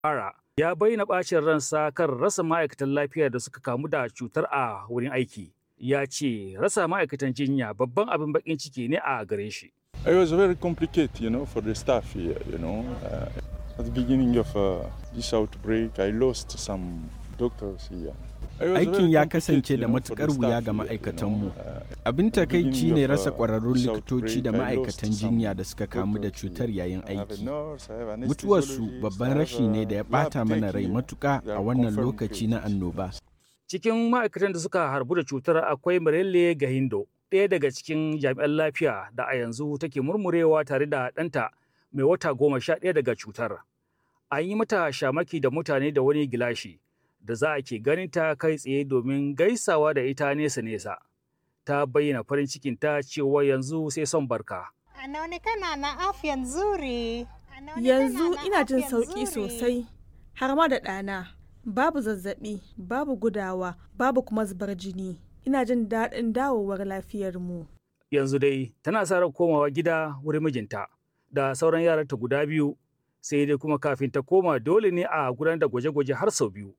Ara ya bayyana ɓacin ransa kan rasa ma'aikatan lafiya da suka kamu da cutar a wurin aiki. Ya ce rasa ma'aikatan jinya babban abin baƙin ciki ne a gare shi. It was very complicated, you know, for the staff here, you know. Uh, at the beginning of uh, this outbreak, I lost some doctors here. Aikin ya kasance da matukar wuya ga ma'aikatanmu. Abin takaici ne rasa ƙwararrun likitoci da ma'aikatan jinya da suka kamu da cutar yayin aiki. Mutuwarsu babban rashi ne da ya ɓata mana rai matuƙa a wannan lokaci na annoba. Cikin ma'aikatan da suka harbu da cutar akwai Mirelle Gahindo, ɗaya daga cikin jami'an lafiya da a yanzu take murmurewa tare da ɗanta mai wata goma sha ɗaya daga cutar. An yi mata shamaki da mutane da wani gilashi. da za a ke ganin ta kai tsaye domin gaisawa da ita nesa-nesa. Ta bayyana farin cikin ta cewa yanzu sai son barka. Anaonekana na afya nzuri. Yanzu ina jin sauƙi sosai, har ma da ɗana. Babu zazzaɓi, babu gudawa, babu kuma zubar jini. Ina jin daɗin dawowar lafiyarmu. Yanzu dai tana sa ran komawa gida wurin mijinta da sauran yaranta guda biyu sai dai kuma kafin ta koma dole ne a gudanar da gwaje-gwaje har sau biyu.